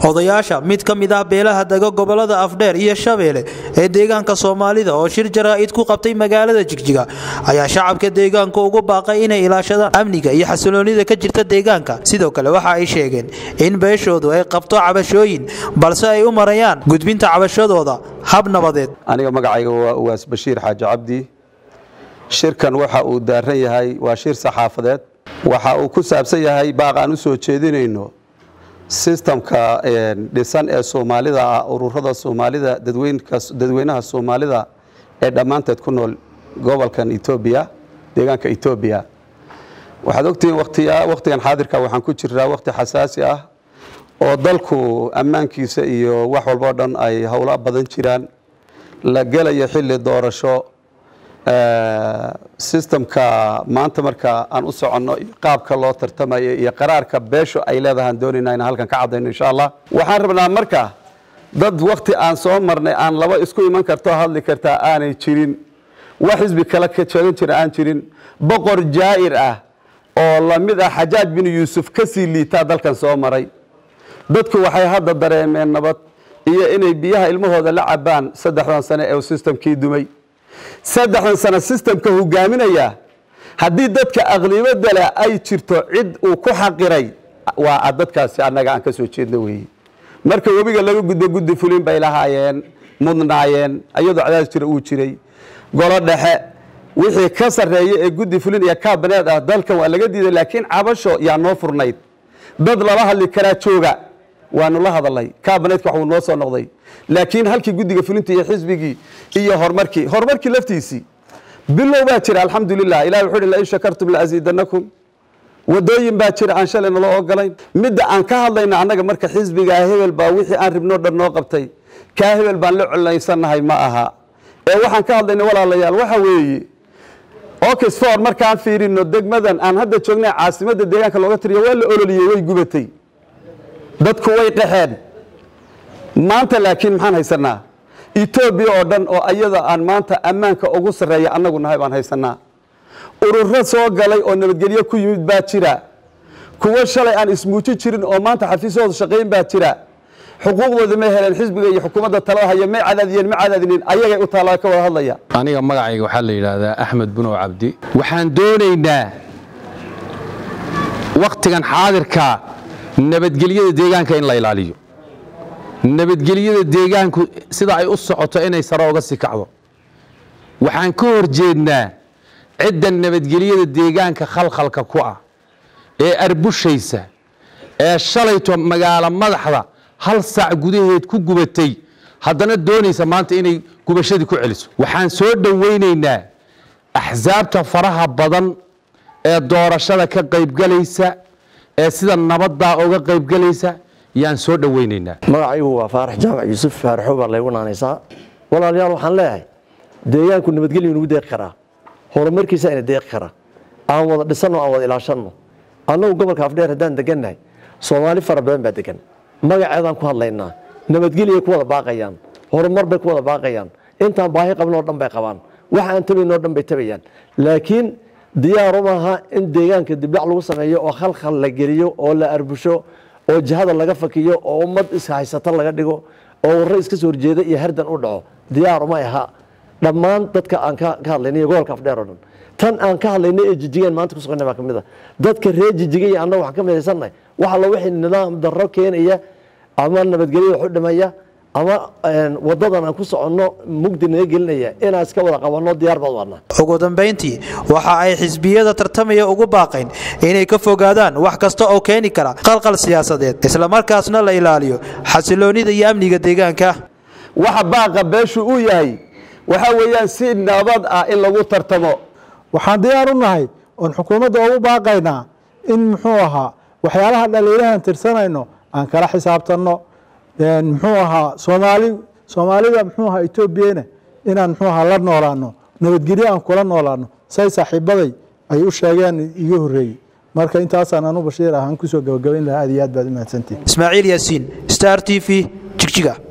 odayaasha mid ka mid ah beelaha dega gobolada afdheer iyo shabeelle ee deegaanka soomaalida oo shir jaraa'id ku qabtay magaalada jigjiga ayaa shacabka deegaanka ugu baaqay inay ilaashadaan amniga iyo xasiloonida ka jirta deegaanka sidoo kale waxa ay sheegeen in beeshoodu ay qabto cabashooyin balse ay u marayaan gudbinta cabashadooda hab nabadeed aniga magacayga waa uwaas bashiir xaaji cabdi shirkan waxa uu daaran yahay waa shir saxaafadeed waxa uu ku saabsan yahay baaq aan u soo jeedinayno sistamka dhisan ee soomaalida ah ururada soomaalida dadweynaha soomaalida ee dhammaanteed ku nool gobolkan etoobiya deegaanka etoobiya waxaad ogtihiin wakhtigan xaadirka waxaan ku jiraa wakhti xasaasi ah oo dalku ammaankiisa iyo wax walboo dhan ay howlo badan jiraan la gelayo xilli doorasho sistamka maanta marka aan u soconno iyo qaabka loo tartamayo iyo qaraarka beesho ay leedahaan doonayna inaan halkan ka caddayno insha allah waxaan rabnaa marka dad wakhti aan soo marnay aan laba isku iman karto hadli kartaa aanay jirin wax xisbi kale ka jeegan jira aan jirin boqor jaa'ir ah oo lamid ah xajaaj bin yuusuf ka sii liitaa dalkan soo maray dadku waxay hadda dareemeen nabad iyo inay biyaha ilmahooda la cabaan saddexdan sane ee sistamkii dumay saddexdan sano sistamka hogaaminaya haddii dadka aqlibada leh ay jirto cid uu ku xaqiray waa dadkaasi annaga aan ka soo jeedno weeye marka webiga laga gudbo guddi fulin bay lahaayeen mudnaayeen iyadoo cadaas jira uu jiray golo dhexe wixii ka sarreeya ee guddi fulin iyo kaabineed ah dalkan waa laga diiday laakiin cabasho yaa noo furnayd dad lala hadli karaa jooga waanu la hadalnay kaabineedka waxuu noo soo noqday laakiin halkii guddiga fulinta iyo xisbigii iyo horumarkii horumarkii laftiisii bilow baa jira alxamdulilah ilahi wuxuu hi lain shakartum laaziidanakum wadooyin baa jira aan shalay naloo ogolayn midda aan ka hadlayna annaga marka xisbigaa hebel baa wixii aan ribnoo dhan noo qabtay kaa hebel baan la colaysannahay ma aha ee waxaan ka hadlayna walaalayaal waxa weeye oxford markaan fiirino degmadan aan hadda joognay caasimadda deegaanka looga tiriyo waa la ololiyey way gubatay dadku way qaxeen maanta laakiin maxaan haysanaa etoobiya oo dhan oo ayada aan maanta ammaanka ugu sarreeya annagu nahay baan haysanaa ururo soo galay oo nabadgelyo ku yimid baa jira kuwo shalay aan ismuuji jirin oo maanta xafiisyahooda shaqayn baa jira xuquuqdooda may heleen xisbiga iyo xukuumadda talada haya may cadaadiyeen ma cadaadinin ayagay u taallaa ka wada hadlaya aniga magacayga waxaa la yidhaahdaa axmed bunow cabdi waxaan doonaynaa wakhtigan xaadirka nabadgelyada deegaanka in la ilaaliyo nabadgelyada deegaanku sida ay u socoto inay sare oga sii kacdo waxaan ka hor jeednaa cidda nabadgelyada deegaanka khalkhalka ku ah ee arbushaysa ee shalayto magaalo madaxda hal saac gudaheed ku gubatay haddana doonaysa maanta inay gubashadii ku celiso waxaan soo dhowaynaynaa axsaabta faraha badan ee doorashada ka qaybgalaysa ee sida nabaddaa uga qaybgalaysa yaan soo dhowaynaynaa magacaygu waa faarax jaamac yuusuf faaraxo baa laygu naanaysaa walaalayaal waxaan leeyahay deegaanku nabadgelyu nagu deeqi karaa horumarkiisa ina deeqi karaa aan wada dhisanno aan wada ilaashanno annagu gobolka afdheer haddaan degannahay soomaali fara badan baa degan magaceedaan ku hadlaynaa nabadgelyay ku wada baaqayaan horumar bay ku wada baaqayaan intaan baahi qabnoo dhan bay qabaan waxa aan tabaynoo dhan bay tabayaan laakiin diyaaru maaha in deegaanka dibdhac lagu sameeyo oo khalkhal la geliyo oo la arbusho oo jihada laga fakiyo oo ummad ishaysato laga dhigo oo warro iska soo horjeeda iyo hardan u dhaco diyaaruma aha dhammaan dadka aan ka hadlaynay iyo gobolka afdheer oo dhan tan aan ka hadlaynay ee jijigeen maanta ku suganay baa ka mid a dadka reer jijiga iyo annaga waxaan ka midaysannahay wax alla wixii nidaam darro keenaya ama nabadgelyada waxu dhimaya ama wadadan aan ku soconno mugdi naga gelinaya inaan iska wada qabanno diyaar baad wadnaa ugu dambayntii waxa ay xisbiyada tartamaya ugu baaqeen inay ka fogaadaan wax kasta oo keeni kara qalqal siyaasadeed islamarkaasna la ilaaliyo xasiloonida iyo amniga deegaanka waxa baaqa beeshu uu yahay waxa weeyaan si nabad ah in lagu tartamo waxaan diyaar u nahay oon xukuumadda ugu baaqaynaa in muxuu ahaa waxyaalaha dhaliilahan tirsanayno aan kala xisaabtanno muxuu ahaa soomaali soomaalida muxuu ahaa etoobiyana inaan muxuu ahaa la noolaano nabadgelyo aan kula noolaano say saaxiibaday ay u sheegeen iga horreeyey marka intaasaan anu bashiir ahaan kusoo gabagabayn lahaa aad iyo aad baad u mahadsantihin ismaaciil yaasiin star t v jigjiga